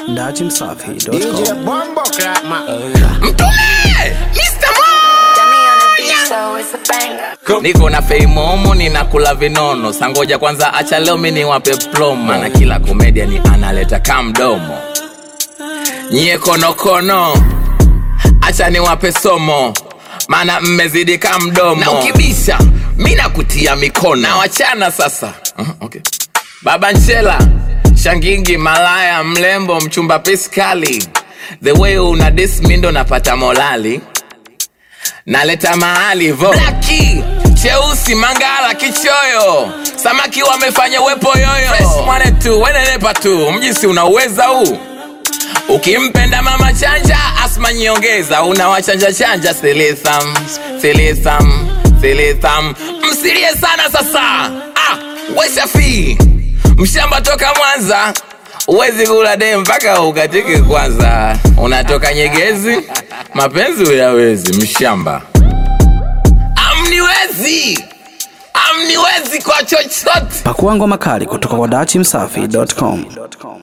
dachimsafi.com. DJ Bombo Clap man. Mtume! Mr. Dummy on the beat, so it's a banger. Niko na feimomo ninakula vinono sangoja kwanza acha leo mi niwape plomo na kila comedian analeta kamdomo nyie konokono acha niwape somo maana mmezidi kamdomo na ukibisha mi nakutia mikono na wachana sasa uh, okay. baba nchela shangingi malaya mlembo mchumba piskali the way una dis mi ndo napata molali naleta mahali vo blaki cheusi mangala kichoyo samaki wamefanya wepo yoyo Fresh mwane tu wenenepa tu mjisi unauweza huu ukimpenda mama chanja asma nyongeza unawachanja chanja silitham silitham silitham msilie sana sasa ah, weshafi mshamba toka mwanza uwezi kula de mpaka ukatike kwanza unatoka nyegezi mapenzi uyawezi mshamba amniwezi amniwezi kwa chochote Pakua ngoma kali kutoka kwa dachimsafi.com.